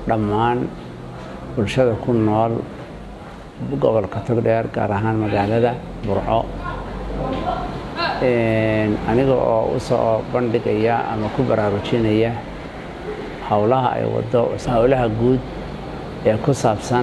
dhammaan bulshada ku nool gobolka togdheer gaar ahaan magaalada burco aniga oo u soo bandhigaya ama ku baraarujinaya howlaha ay wado howlaha guud ee ku saabsan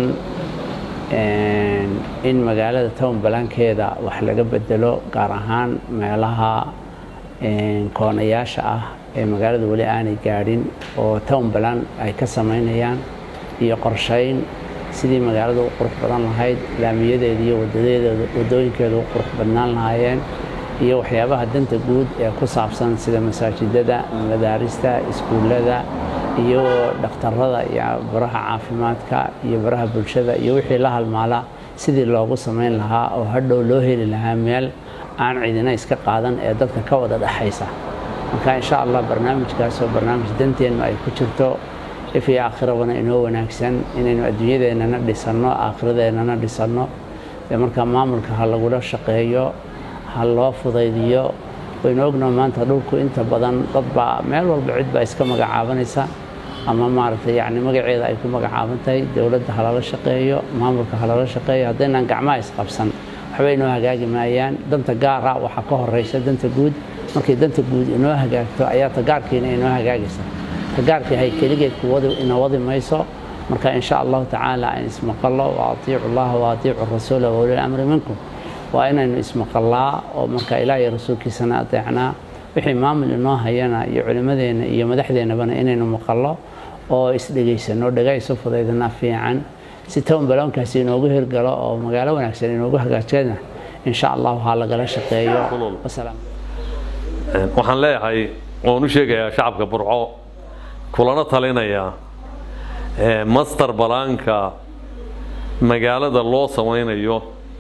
in magaalada town balankeeda wax laga bedelo gaar ahaan meelaha koonayaasha ah ee magaalada weli aanay gaadhin oo town balan ay ka samaynayaan iyo qorshayn sidii magaalada u qurux badan lahayd laamiyadeeda iyo wadooyinkeeda u qurux badnaan lahaayeen iyo waxyaabaha danta guud ee ku saabsan sida masaajidada madaarista iskuullada iyo dhakhtarada iyo baraha caafimaadka iyo baraha bulshada iyo wixii la halmaala sidii loogu samayn lahaa oo hadhow loo heli lahaa meel aan cidina iska qaadan ee dadka ka wada dhexaysa marka insha allah barnaamijkaasoo barnaamij danteennu ay ku jirto if iyo aakhirabana inoo wanaagsan inaynu adduunyadeennana dhisanno aakhiradeennana dhisanno dee markaa maamulka ha lagula shaqeeyo ha loo fudaydiyo waynu ognaa maanta dhulku inta badan dadbaa meel walba cid baa iska magacaabanaysa ama maaragtay yacni magaceeda ay ku magacaaban tahay dowladda ha lala shaqeeyo maamulka ha lala shaqeeyo haddaynaan gacmaha isqabsan waxba inoo hagaagi maayaan danta gaara waxaa ka horeysa danta guud markay danta guud inoo hagaagto ayaa tagaarkiina inoo hagaagaysa tagaarkii hay keligeed ina wadi mayso marka insha allahu tacaala aan ismaqallo wa atiicu llaha wa atiicu rasuula wa ulil amri minkum waa inaynu ismaqallaa oo marka ilaah iyo rasuulkiisana adeecnaa wixii maamul inoo hayana iyo culimmadeenna iyo madaxdeennabana inaynu maqallo oo isdhegaysano dhegaysu fudaydana fiican si town baloonkaasi inoogu hirgalo oo magaalo wanaagsan inoogu hagaajana insha allahu ha lagala shaqeeyo waxaan leeyahay oon u sheegayaa shacabka burco kulana talinayaa master balaanka magaalada loo samaynayo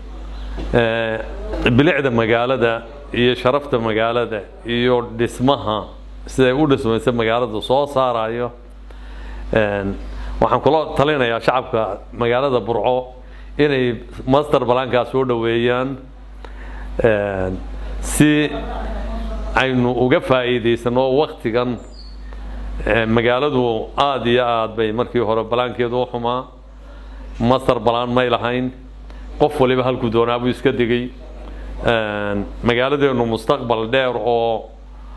bilicda magaalada iyo sharafta magaalada iyo dhismaha siday u dhismaysa magaalada soo saarayo waxaan kula talinayaa shacabka magaalada burco inay master balaankaa soo dhoweeyaan si aynu uga faa'iidaysano waktigan magaaladu aada iyo aada bay markii hore balaankeedu u xumaa master balaan may lahayn qof waliba halkuu doonaa buu iska degay magaaladeenu mustaqbal dheer oo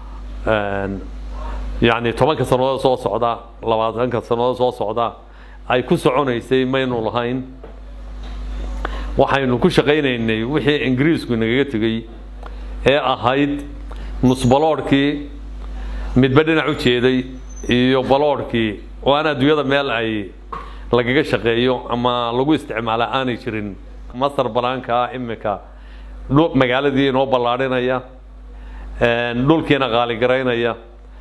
yacni tobanka sannadood soo socda labaatanka sannadood soo socda ay ku soconaysay maynu lahayn waxaynu ku shaqaynaynay wixii ingiriisku nagaga tegey ee ahayd nusbaloodhkii midba dhinac u jeeday iyo baloodhkii oo aan adduunyada meel ay lagaga shaqeeyo ama lagu isticmaala aanay jirin master balaanka imika magaaladii inoo ballaadhinaya dhulkiina qaaligaraynaya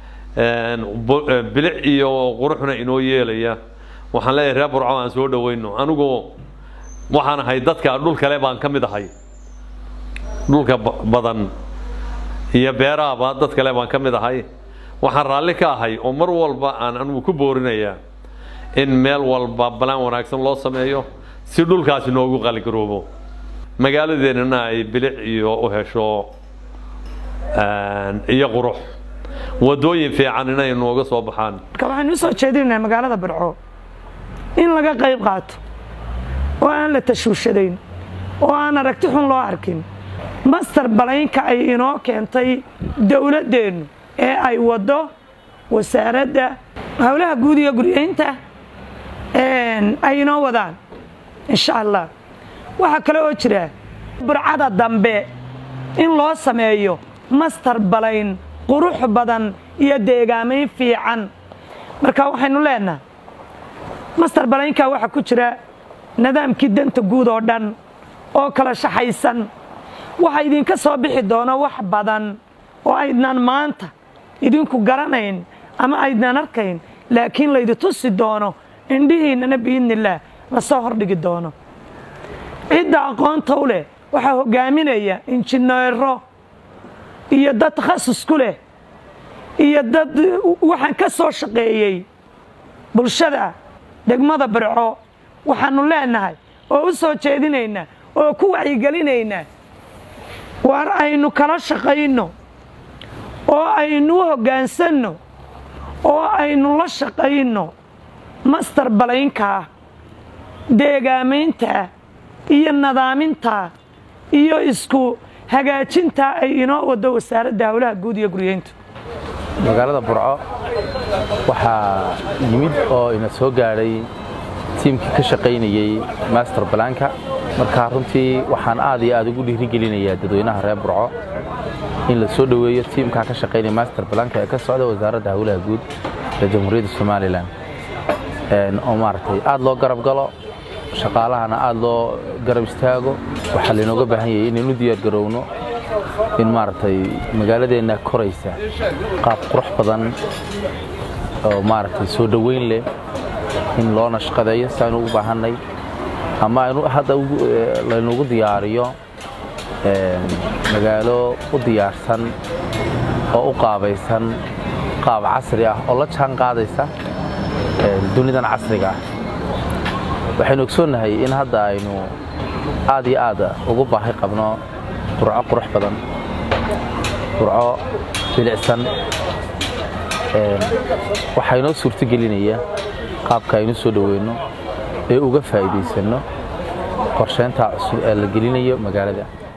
bilic iyo quruxna inoo yeelaya waxaan leeyahay reer burco aan soo dhaweyno anigu waxaan ahay dadka dhul kale baan ka mid ahay dhulka badan iyo beeraaba dad kale baan ka mid ahay waxaan raalli ka ahay oo mar walba aan anigu ku boorinayaa in meel walba balaan wanaagsan loo sameeyo si dhulkaasi noogu qaligaroobo magaaladeennana ay bilic iyo u hesho iyo qurux wadooyin fiican inay nooga soo baxaan marka waxaynu usoo jeedinaynaa magaalada burco in laga qayb qaato oo aan la tashuushadayn oo aan aragti xun loo arkin master balaynka ay inoo keentay dowladdeennu ee ay waddo wasaaradda howlaha guud iyo guryaynta ay inoo wadaan insha allah waxaa kale oo jira burcada dambe in loo sameeyo master balayn qurux badan iyo deegaamayn fiican marka waxaynu leenaha master balaynka waxaa ku jira nidaamkii danta guud oo dhan oo kala shaxaysan waxaa idinka soo bixi doona wax badan oo aydnaan maanta idinku garanayn ama aydnaan arkayn laakiin laydi tusi doono indhihiinnana biidnillaah lasoo hordhigi doono cidda aqoonta u leh waxaa hogaaminaya injineero iyo dad takhasus ku leh iyo dad waxaan ka soo shaqeeyey bulshada degmada barco waxaannu leenahay oo u soo jeedinaynaa oo ku wacyigelinaynaa waar aynu kala shaqayno oo aynu u hoggaansanno oo aynu la shaqayno mastar balaynkaa deegaamaynta iyo nadaaminta iyo isku hagaajinta ay inoo wado wasaaradda howlaha guud iyo guryeynta magaalada burco waxaa yimid oo ina soo gaadhay tiimkii ka shaqaynayey master balaanka markaa runtii waxaan aad iyo aad ugu dhiirigelinayaa dadweynaha reer burco in la soo dhoweeyo tiimkaa ka shaqaynaya master balaanka ee ka socda wasaaradda howlaha guud ee jamhuuriyadda somalilan oo maaragtay aad loo garab galo shaqaalahana aad loo garab istaago waxaa laynooga baahan yahay inaynu diyaar garowno in maaragtay magaaladeenna koraysa qaab qurux badan oo maaragtay soo dhoweyn leh in loo nashqadeeyo si aynu ugu baahannay ama aynu hadda laynugu diyaariyo magaalo u diyaarsan oo u qaabaysan qaab casri ah oo la jaan qaadaysa dunidan casriga ah waxaynu ogsoonnahay in hadda aynu aad iyo aad ugu baahi qabno burco qurux badan burco bilicsan waxaa inoo suurto gelinaya qaabka aynu soo dhoweyno ee uga faa'iidaysanno qorsheynta cusub ee la gelinayo magaalada